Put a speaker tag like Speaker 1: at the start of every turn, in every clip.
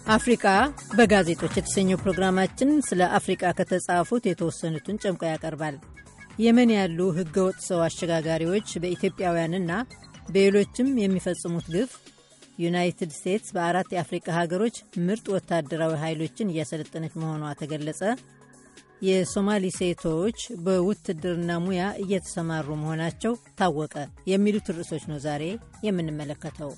Speaker 1: አፍሪቃ በጋዜጦች የተሰኘው ፕሮግራማችን ስለ አፍሪቃ ከተጻፉት የተወሰኑትን ጨምቆ ያቀርባል። የመን ያሉ ህገወጥ ሰው አሸጋጋሪዎች በኢትዮጵያውያንና በሌሎችም የሚፈጽሙት ግፍ፣ ዩናይትድ ስቴትስ በአራት የአፍሪቃ ሀገሮች ምርጥ ወታደራዊ ኃይሎችን እያሰለጠነች መሆኗ ተገለጸ፣ የሶማሊ ሴቶች በውትድርና ሙያ እየተሰማሩ መሆናቸው ታወቀ የሚሉት ርዕሶች ነው ዛሬ የምንመለከተው።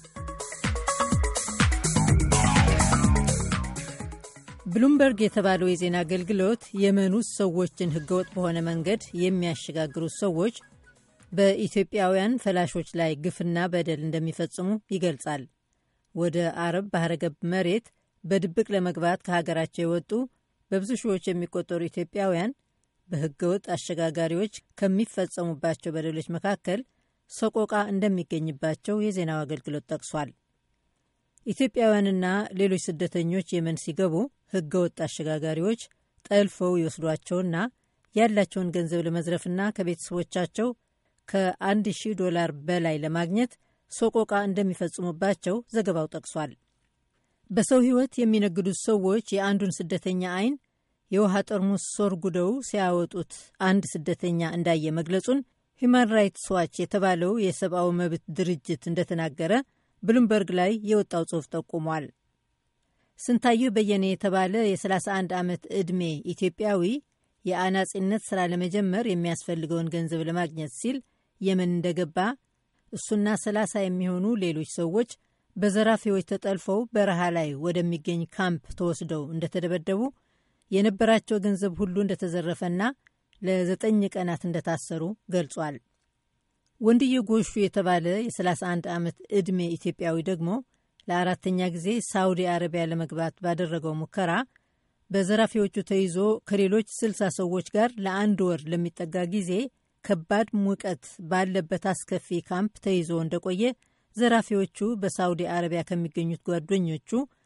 Speaker 1: ብሉምበርግ የተባለው የዜና አገልግሎት የመን ውስጥ ሰዎችን ህገወጥ በሆነ መንገድ የሚያሸጋግሩት ሰዎች በኢትዮጵያውያን ፈላሾች ላይ ግፍና በደል እንደሚፈጽሙ ይገልጻል። ወደ አረብ ባህረ ገብ መሬት በድብቅ ለመግባት ከሀገራቸው የወጡ በብዙ ሺዎች የሚቆጠሩ ኢትዮጵያውያን በህገወጥ አሸጋጋሪዎች ከሚፈጸሙባቸው በደሎች መካከል ሰቆቃ እንደሚገኝባቸው የዜናው አገልግሎት ጠቅሷል። ኢትዮጵያውያንና ሌሎች ስደተኞች የመን ሲገቡ ህገወጥ አሸጋጋሪዎች ጠልፈው ይወስዷቸውና ያላቸውን ገንዘብ ለመዝረፍና ከቤተሰቦቻቸው ከአንድ ሺህ ዶላር በላይ ለማግኘት ሰቆቃ እንደሚፈጽሙባቸው ዘገባው ጠቅሷል። በሰው ህይወት የሚነግዱት ሰዎች የአንዱን ስደተኛ አይን የውሃ ጠርሙስ ሶርጉደው ሲያወጡት አንድ ስደተኛ እንዳየ መግለጹን ሂማን ራይትስ ዋች የተባለው የሰብአዊ መብት ድርጅት እንደተናገረ ብሉምበርግ ላይ የወጣው ጽሑፍ ጠቁሟል። ስንታየሁ በየነ የተባለ የ31 ዓመት ዕድሜ ኢትዮጵያዊ የአናጺነት ሥራ ለመጀመር የሚያስፈልገውን ገንዘብ ለማግኘት ሲል የመን እንደገባ እሱና 30 የሚሆኑ ሌሎች ሰዎች በዘራፊዎች ተጠልፈው በረሃ ላይ ወደሚገኝ ካምፕ ተወስደው እንደተደበደቡ የነበራቸው ገንዘብ ሁሉ እንደተዘረፈና ለዘጠኝ ቀናት እንደታሰሩ ገልጿል። ወንድየ ጎሹ የተባለ የ31 ዓመት ዕድሜ ኢትዮጵያዊ ደግሞ ለአራተኛ ጊዜ ሳውዲ አረቢያ ለመግባት ባደረገው ሙከራ በዘራፊዎቹ ተይዞ ከሌሎች ስልሳ ሰዎች ጋር ለአንድ ወር ለሚጠጋ ጊዜ ከባድ ሙቀት ባለበት አስከፊ ካምፕ ተይዞ እንደቆየ ዘራፊዎቹ በሳውዲ አረቢያ ከሚገኙት ጓደኞቹ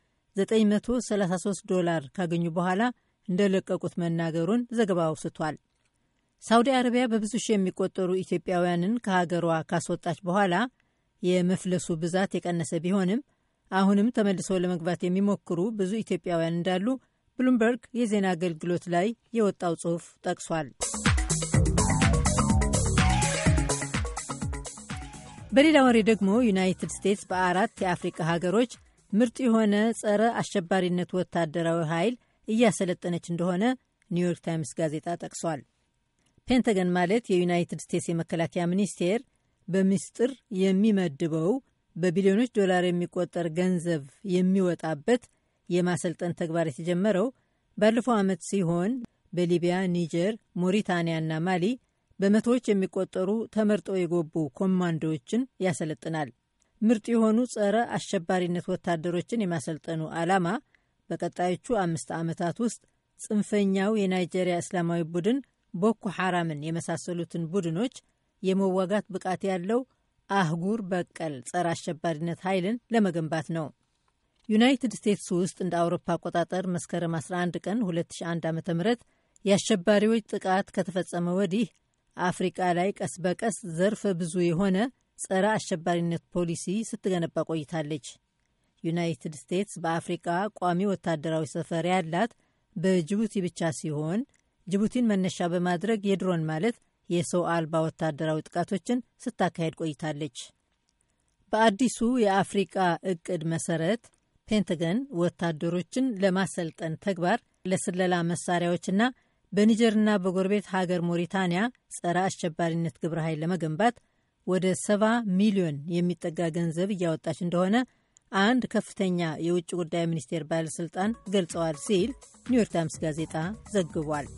Speaker 1: 933 ዶላር ካገኙ በኋላ እንደለቀቁት መናገሩን ዘገባው አውስቷል። ሳውዲ አረቢያ በብዙ ሺህ የሚቆጠሩ ኢትዮጵያውያንን ከሀገሯ ካስወጣች በኋላ የመፍለሱ ብዛት የቀነሰ ቢሆንም አሁንም ተመልሰው ለመግባት የሚሞክሩ ብዙ ኢትዮጵያውያን እንዳሉ ብሉምበርግ የዜና አገልግሎት ላይ የወጣው ጽሑፍ ጠቅሷል። በሌላ ወሬ ደግሞ ዩናይትድ ስቴትስ በአራት የአፍሪቃ ሀገሮች ምርጥ የሆነ ጸረ አሸባሪነት ወታደራዊ ኃይል እያሰለጠነች እንደሆነ ኒውዮርክ ታይምስ ጋዜጣ ጠቅሷል። ፔንተገን ማለት የዩናይትድ ስቴትስ የመከላከያ ሚኒስቴር በምስጢር የሚመድበው በቢሊዮኖች ዶላር የሚቆጠር ገንዘብ የሚወጣበት የማሰልጠን ተግባር የተጀመረው ባለፈው ዓመት ሲሆን በሊቢያ፣ ኒጀር፣ ሞሪታንያና ማሊ በመቶዎች የሚቆጠሩ ተመርጠው የገቡ ኮማንዶዎችን ያሰለጥናል። ምርጥ የሆኑ ጸረ አሸባሪነት ወታደሮችን የማሰልጠኑ ዓላማ በቀጣዮቹ አምስት ዓመታት ውስጥ ጽንፈኛው የናይጄሪያ እስላማዊ ቡድን ቦኮ ሐራምን የመሳሰሉትን ቡድኖች የመዋጋት ብቃት ያለው አህጉር በቀል ጸረ አሸባሪነት ኃይልን ለመገንባት ነው። ዩናይትድ ስቴትስ ውስጥ እንደ አውሮፓ አቆጣጠር መስከረም 11 ቀን 2001 ዓ ም የአሸባሪዎች ጥቃት ከተፈጸመ ወዲህ አፍሪቃ ላይ ቀስ በቀስ ዘርፈ ብዙ የሆነ ጸረ አሸባሪነት ፖሊሲ ስትገነባ ቆይታለች። ዩናይትድ ስቴትስ በአፍሪቃ ቋሚ ወታደራዊ ሰፈር ያላት በጅቡቲ ብቻ ሲሆን ጅቡቲን መነሻ በማድረግ የድሮን ማለት የሰው አልባ ወታደራዊ ጥቃቶችን ስታካሄድ ቆይታለች። በአዲሱ የአፍሪቃ እቅድ መሰረት ፔንተገን ወታደሮችን ለማሰልጠን ተግባር ለስለላ መሳሪያዎችና በኒጀርና በጎረቤት ሀገር ሞሪታንያ ጸረ አሸባሪነት ግብረ ኃይል ለመገንባት ወደ ሰባ ሚሊዮን የሚጠጋ ገንዘብ እያወጣች እንደሆነ አንድ ከፍተኛ የውጭ ጉዳይ ሚኒስቴር ባለሥልጣን ገልጸዋል ሲል ኒውዮርክ ታይምስ ጋዜጣ ዘግቧል።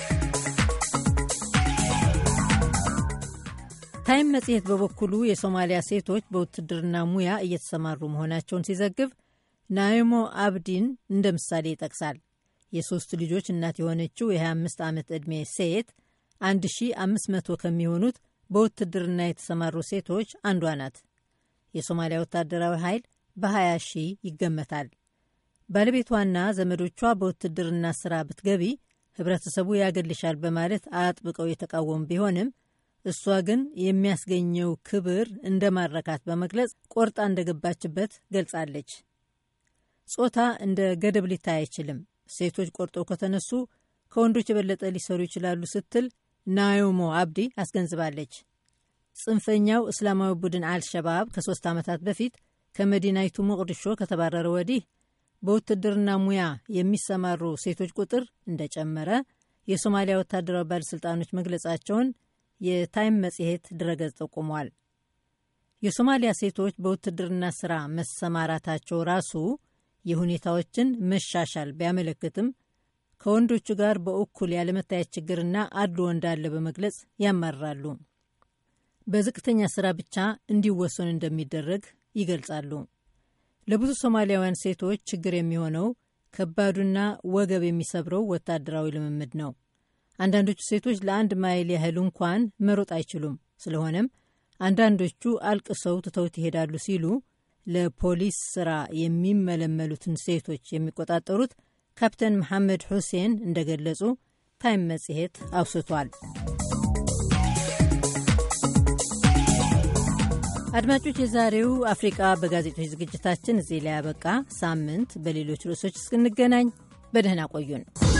Speaker 1: ታይም መጽሔት በበኩሉ የሶማሊያ ሴቶች በውትድርና ሙያ እየተሰማሩ መሆናቸውን ሲዘግብ ናይሞ አብዲን እንደ ምሳሌ ይጠቅሳል። የሦስት ልጆች እናት የሆነችው የ25 ዓመት ዕድሜ ሴት 1500 ከሚሆኑት በውትድርና የተሰማሩ ሴቶች አንዷ ናት። የሶማሊያ ወታደራዊ ኃይል በ20 ሺህ ይገመታል። ባለቤቷና ዘመዶቿ በውትድርና ሥራ ብትገቢ ህብረተሰቡ ያገልሻል በማለት አጥብቀው የተቃወሙ ቢሆንም እሷ ግን የሚያስገኘው ክብር እንደማረካት በመግለጽ ቆርጣ እንደገባችበት ገልጻለች። ጾታ እንደ ገደብ ሊታይ አይችልም። ሴቶች ቆርጠው ከተነሱ ከወንዶች የበለጠ ሊሰሩ ይችላሉ ስትል ናዮሞ አብዲ አስገንዝባለች። ጽንፈኛው እስላማዊ ቡድን አልሸባብ ከሶስት ዓመታት በፊት ከመዲናይቱ ሞቅዲሾ ከተባረረ ወዲህ በውትድርና ሙያ የሚሰማሩ ሴቶች ቁጥር እንደጨመረ የሶማሊያ ወታደራዊ ባለሥልጣኖች መግለጻቸውን የታይም መጽሔት ድረገጽ ጠቁሟል። የሶማሊያ ሴቶች በውትድርና ሥራ መሰማራታቸው ራሱ የሁኔታዎችን መሻሻል ቢያመለክትም ከወንዶቹ ጋር በእኩል ያለመታየት ችግርና አድሎ እንዳለ በመግለጽ ያማርራሉ። በዝቅተኛ ሥራ ብቻ እንዲወሰኑ እንደሚደረግ ይገልጻሉ። ለብዙ ሶማሊያውያን ሴቶች ችግር የሚሆነው ከባዱና ወገብ የሚሰብረው ወታደራዊ ልምምድ ነው። አንዳንዶቹ ሴቶች ለአንድ ማይል ያህል እንኳን መሮጥ አይችሉም። ስለሆነም አንዳንዶቹ አልቅሰው ትተውት ይሄዳሉ ሲሉ ለፖሊስ ስራ የሚመለመሉትን ሴቶች የሚቆጣጠሩት ካፕተን መሐመድ ሁሴን እንደገለጹ ታይም መጽሔት አውስቷል። አድማጮች፣ የዛሬው አፍሪቃ በጋዜጦች ዝግጅታችን እዚህ ላይ ያበቃ። ሳምንት በሌሎች ርዕሶች እስክንገናኝ በደህና ቆዩን።